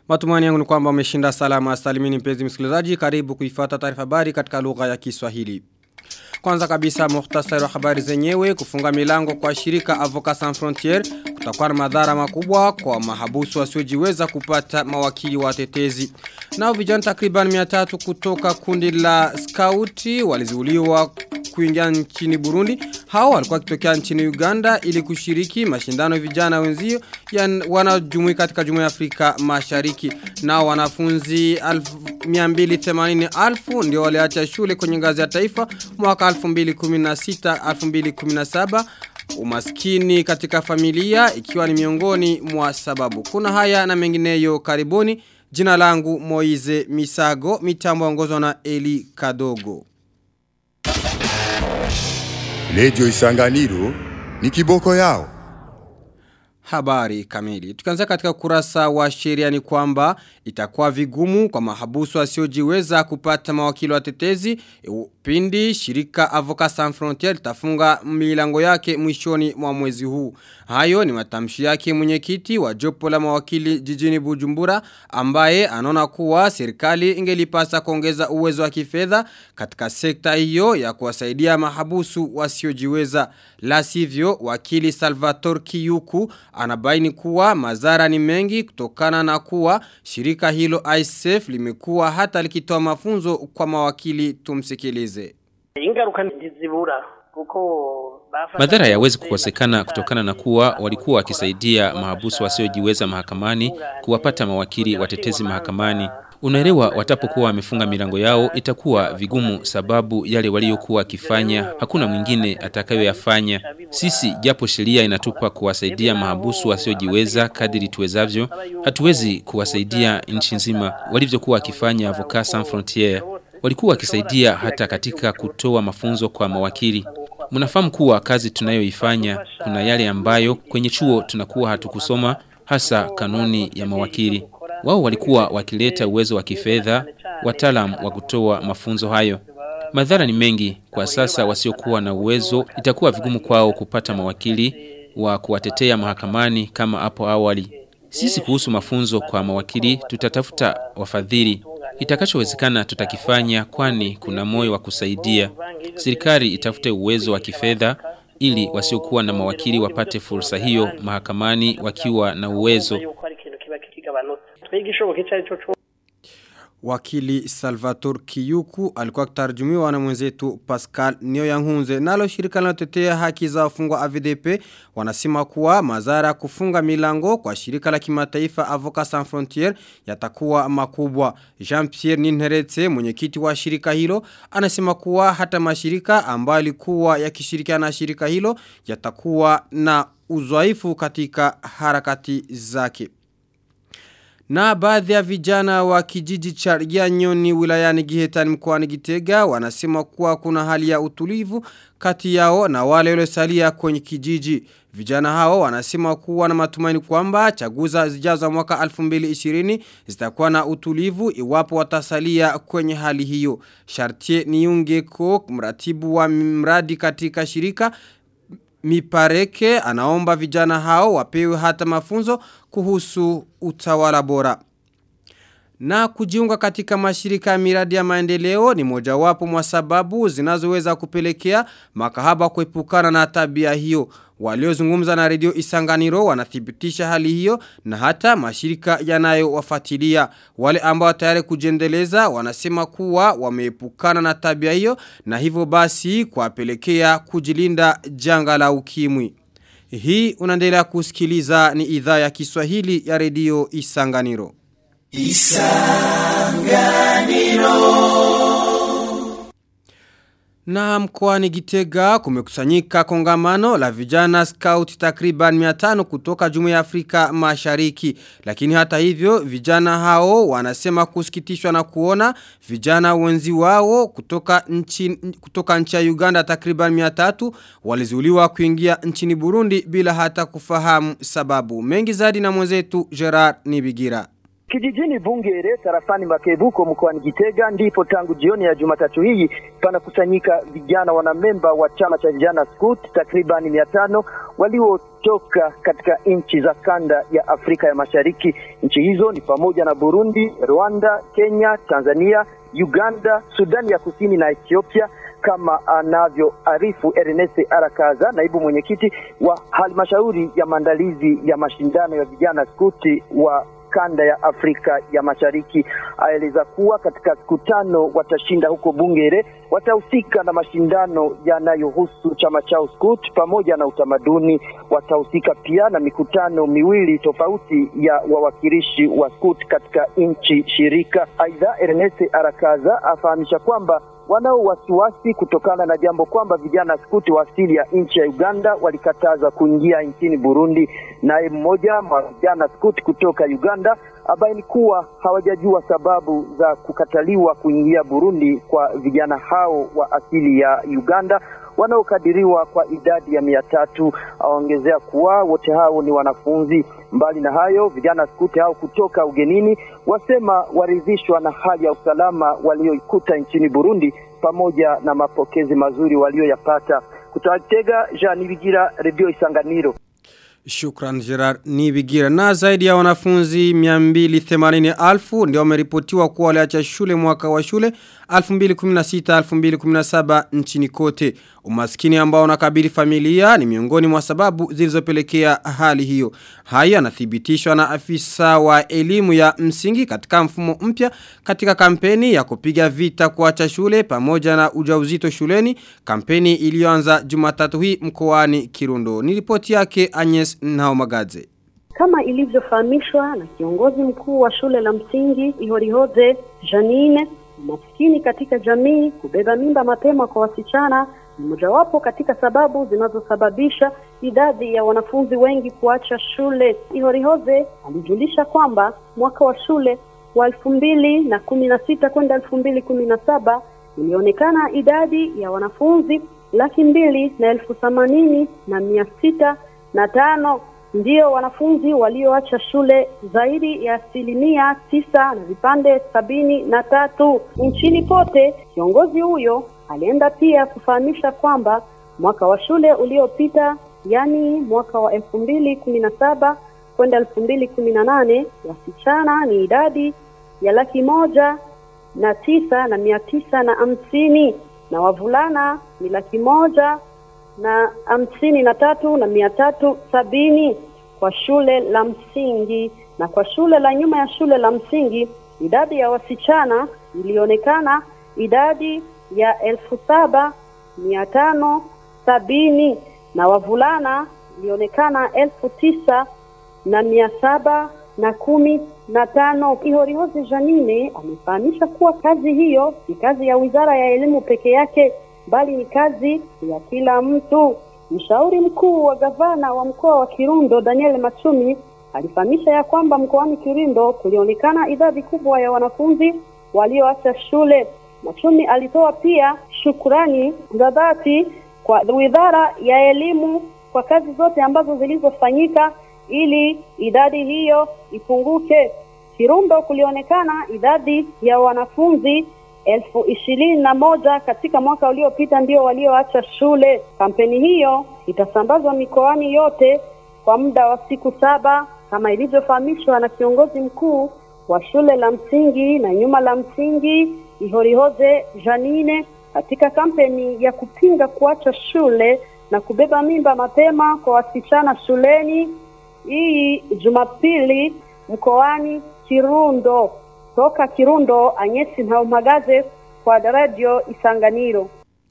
Matumani yangu ni kwamba umeshinda salama salimini mpenzi msikilizaji karibu kuifata taarifa habari katika lugha ya Kiswahili. Kwanza kabisa muhtasari wa habari zenyewe kufunga milango kwa shirika Avocat Sans Frontières kutakuwa na madhara makubwa kwa mahabusu wasiojiweza kupata mawakili watetezi. Nao vijana takriban 300 kutoka kundi la skauti walizuuliwa kuingia nchini Burundi. Hao walikuwa kitokea nchini Uganda ili kushiriki mashindano vijana wenzio wanajumuika katika Jumuiya ya Afrika Mashariki. Nao wanafunzi 280,000 ndio waliacha shule kwenye ngazi ya taifa mwaka 2016 2017 umaskini katika familia ikiwa ni miongoni mwa sababu. Kuna haya na mengineyo karibuni. Jina langu Moize Misago, mitambo ongozwa na Eli Kadogo. Lejo Isanganiro ni kiboko yao. Habari kamili. Tukianza katika kurasa wa sheria ni kwamba itakuwa vigumu kwa mahabusu wasiojiweza kupata mawakili watetezi pindi shirika Avocat Sans Frontières tafunga milango yake mwishoni mwa mwezi huu. Hayo ni matamshi yake mwenyekiti wa jopo la mawakili jijini Bujumbura ambaye anaona kuwa serikali ingelipasa kuongeza uwezo wa kifedha katika sekta hiyo ya kuwasaidia mahabusu wasiojiweza. La sivyo wakili Salvatore Kiyuku anabaini kuwa madhara ni mengi kutokana na kuwa shirika hilo ISF limekuwa hata likitoa mafunzo kwa mawakili tumsikilize. Ingaruka ntizibura kuko Madhara yawezi kukosekana kutokana na kuwa walikuwa wakisaidia mahabusu wasiojiweza mahakamani kuwapata mawakili watetezi mahakamani. Unaelewa watapokuwa wamefunga milango yao itakuwa vigumu sababu yale waliokuwa wakifanya hakuna mwingine atakayoyafanya. Sisi japo sheria inatupa kuwasaidia mahabusu wasiojiweza kadiri tuwezavyo, hatuwezi kuwasaidia nchi nzima walivyokuwa wakifanya Avocat Sans Frontières. Walikuwa wakisaidia hata katika kutoa mafunzo kwa mawakili. Mnafahamu kuwa kazi tunayoifanya kuna yale ambayo kwenye chuo tunakuwa hatukusoma hasa kanuni ya mawakili. Wao walikuwa wakileta uwezo wa kifedha, wataalam wa kutoa mafunzo hayo. Madhara ni mengi kwa sasa wasiokuwa na uwezo itakuwa vigumu kwao kupata mawakili wa kuwatetea mahakamani kama hapo awali. Sisi kuhusu mafunzo kwa mawakili tutatafuta wafadhili. Itakachowezekana tutakifanya kwani kuna moyo wa kusaidia. Serikali itafute uwezo wa kifedha ili wasiokuwa na mawakili wapate fursa hiyo mahakamani wakiwa na uwezo. Wakili Salvatore Kiyuku alikuwa kutarjumiwa na mwenzetu Pascal Nioyanghunze. Nalo shirika linalotetea haki za wafungwa AVDP wanasema kuwa madhara kufunga milango kwa shirika la kimataifa Avocat Sans Frontières yatakuwa makubwa. Jean-Pierre Ninheretse mwenyekiti wa shirika hilo anasema kuwa hata mashirika ambayo yalikuwa yakishirikiana na shirika hilo yatakuwa na uzoefu katika harakati zake. Na baadhi ya vijana wa kijiji cha Ryanyoni wilayani Gihetani mkoani Gitega wanasema kuwa kuna hali ya utulivu kati yao na wale waliosalia kwenye kijiji. Vijana hao wanasema kuwa na matumaini kwamba chaguza zijazo mwaka 2020 zitakuwa na utulivu iwapo watasalia kwenye hali hiyo. Shartie Niungeko mratibu wa mradi katika shirika Mipareke anaomba vijana hao wapewe hata mafunzo kuhusu utawala bora. Na kujiunga katika mashirika ya miradi ya maendeleo ni mojawapo mwa sababu zinazoweza kupelekea makahaba kuepukana na tabia hiyo. Waliozungumza na redio Isanganiro wanathibitisha hali hiyo na hata mashirika yanayowafuatilia. Wale ambao tayari kujendeleza wanasema kuwa wameepukana na tabia hiyo na hivyo basi kuwapelekea kujilinda janga la ukimwi. Hii unaendelea kusikiliza ni idhaa ya Kiswahili ya redio Isanganiro. Isanganiro na mkoani Gitega kumekusanyika kongamano la vijana scout takriban 500 kutoka Jumuiya ya Afrika Mashariki. Lakini hata hivyo vijana hao wanasema kusikitishwa na kuona vijana wenzi wao kutoka nchi kutoka nchi ya Uganda takriban 300 walizuliwa kuingia nchini Burundi bila hata kufahamu sababu. Mengi zaidi na mwenzetu Gerard Nibigira. Kijijini Bungere tarafani Makebuko mkoani Gitega ndipo tangu jioni ya Jumatatu hii panakusanyika vijana wanamemba wa chama cha vijana Scout takribani mia tano waliotoka katika nchi za kanda ya Afrika ya Mashariki. Nchi hizo ni pamoja na Burundi, Rwanda, Kenya, Tanzania, Uganda, Sudani ya Kusini na Ethiopia kama anavyoarifu Ernest Arakaza, naibu mwenyekiti wa halmashauri ya maandalizi ya mashindano ya vijana skuti wa kanda ya Afrika ya Mashariki. Aeleza kuwa katika siku tano watashinda huko Bungere, watahusika na mashindano yanayohusu chama chao Scout pamoja na utamaduni. Watahusika pia na mikutano miwili tofauti ya wawakilishi wa Scout katika nchi shirika. Aidha, Ernest Arakaza afahamisha kwamba wanao wasiwasi kutokana na jambo kwamba vijana skuti wa asili ya nchi ya Uganda walikataza kuingia nchini Burundi. Naye mmoja wa vijana skuti kutoka Uganda abaini kuwa hawajajua sababu za kukataliwa kuingia Burundi kwa vijana hao wa asili ya Uganda wanaokadiriwa kwa idadi ya mia tatu. Aongezea kuwa wote hao ni wanafunzi. Mbali na hayo, vijana skuti hao kutoka ugenini wasema waridhishwa na hali ya usalama walioikuta nchini Burundi pamoja na mapokezi mazuri walioyapata. Kutoka Gitega, Jean Nibigira, Radio Isanganiro. Shukran Gerard Nibigira. Na zaidi ya wanafunzi 280,000 ndio wameripotiwa kuwa waliacha shule mwaka wa shule 2016-2017 nchini kote. Umaskini ambao unakabili familia ni miongoni mwa sababu zilizopelekea hali hiyo. Haya yanathibitishwa na afisa wa elimu ya msingi katika mfumo mpya katika kampeni ya kupiga vita kuacha shule pamoja na ujauzito shuleni, kampeni iliyoanza Jumatatu hii mkoani Kirundo. Ni ripoti yake Agnes Naomagaze. Kama ilivyofahamishwa na kiongozi mkuu wa shule la msingi Ihorihoze Janine, maskini katika jamii, kubeba mimba mapema kwa wasichana ni mojawapo katika sababu zinazosababisha idadi ya wanafunzi wengi kuacha shule. Ihorihoze alijulisha kwamba mwaka wa shule wa elfu mbili na kumi na sita kwenda elfu mbili kumi na saba ilionekana idadi ya wanafunzi laki mbili na elfu themanini na mia sita na tano ndio wanafunzi walioacha shule zaidi ya asilimia tisa na vipande sabini na tatu nchini pote. Kiongozi huyo alienda pia kufahamisha kwamba mwaka wa shule uliopita, yani mwaka wa elfu mbili kumi na saba kwenda elfu mbili kumi na nane wasichana ni idadi ya laki moja na tisa na mia tisa na hamsini na wavulana ni laki moja na hamsini na tatu na mia tatu sabini kwa shule la msingi na kwa shule la nyuma ya shule la msingi idadi ya wasichana ilionekana idadi ya elfu saba mia tano sabini na wavulana ilionekana elfu tisa na mia saba na kumi na tano. Ihorihozi Janine amefahamisha kuwa kazi hiyo si kazi ya wizara ya elimu peke yake, bali ni kazi ya kila mtu. Mshauri mkuu wa gavana wa mkoa wa Kirundo Daniel Machumi alifahamisha ya kwamba mkoani Kirundo kulionekana idadi kubwa ya wanafunzi walioacha shule. Machumi alitoa pia shukurani za dhati kwa wizara ya elimu kwa kazi zote ambazo zilizofanyika ili idadi hiyo ipunguke. Kirundo kulionekana idadi ya wanafunzi elfu ishirini na moja katika mwaka uliopita ndio walioacha shule. Kampeni hiyo itasambazwa mikoani yote kwa muda wa siku saba kama ilivyofahamishwa na kiongozi mkuu wa shule la msingi na nyuma la msingi Ihorihoze Janine katika kampeni ya kupinga kuacha shule na kubeba mimba mapema kwa wasichana shuleni hii Jumapili mkoani Kirundo. Toka Kirundo, Anyesi Ntaumagaze kwa Radio Isanganiro.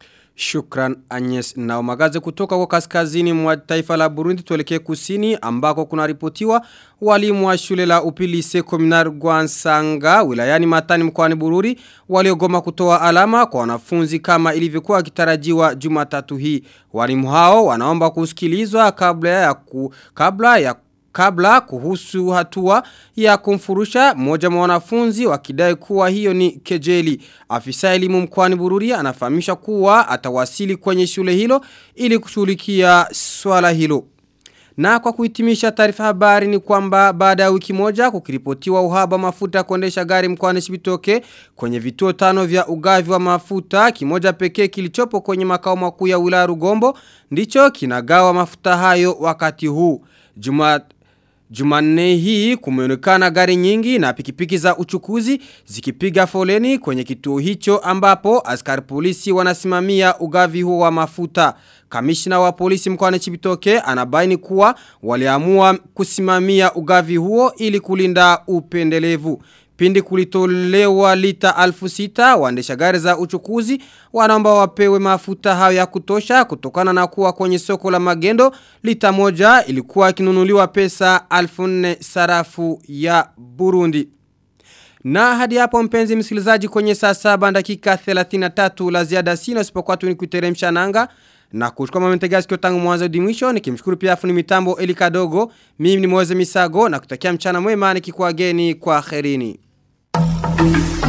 Shukran Agnes Naumagaze kutoka kwa kaskazini mwa taifa la Burundi tuelekee kusini ambako kuna ripotiwa walimu wa shule la upili sekominar Gwansanga wilayani Matani mkoani Bururi waliogoma kutoa alama kwa wanafunzi kama ilivyokuwa kitarajiwa Jumatatu hii. Walimu hao wanaomba kusikilizwa kabla ya ku, kabla ya kabla kuhusu hatua ya kumfurusha mmoja wa wanafunzi wakidai kuwa hiyo ni kejeli. Afisa elimu mkoani Bururi anafahamisha kuwa atawasili kwenye shule hilo ili kushughulikia swala hilo. Na kwa kuhitimisha taarifa habari ni kwamba baada ya wiki moja kukiripotiwa uhaba mafuta kuendesha gari mkoani Chibitoke kwenye vituo tano vya ugavi wa mafuta kimoja pekee kilichopo kwenye makao makuu ya wilaya Rugombo ndicho kinagawa mafuta hayo wakati huu. Juma Jumanne hii kumeonekana gari nyingi na pikipiki za uchukuzi zikipiga foleni kwenye kituo hicho ambapo askari polisi wanasimamia ugavi huo wa mafuta. Kamishna wa polisi mkoani Chibitoke anabaini kuwa waliamua kusimamia ugavi huo ili kulinda upendelevu. Pindi kulitolewa lita alfu sita waendesha gari za uchukuzi wanaomba wapewe mafuta hayo ya kutosha kutokana na kuwa kwenye soko la magendo lita moja ilikuwa ikinunuliwa pesa alfu nne sarafu ya Burundi. Na hadi hapo mpenzi msikilizaji kwenye saa saba dakika 33 la ziada sina usipokuwa tu ni kuteremsha nanga na kuchukua mamentega sikio tangu mwanzo hadi mwisho nikimshukuru pia fundi mitambo Eli Kadogo mimi ni Moze Misago na kutakia mchana mwema nikikuageni kwa kherini.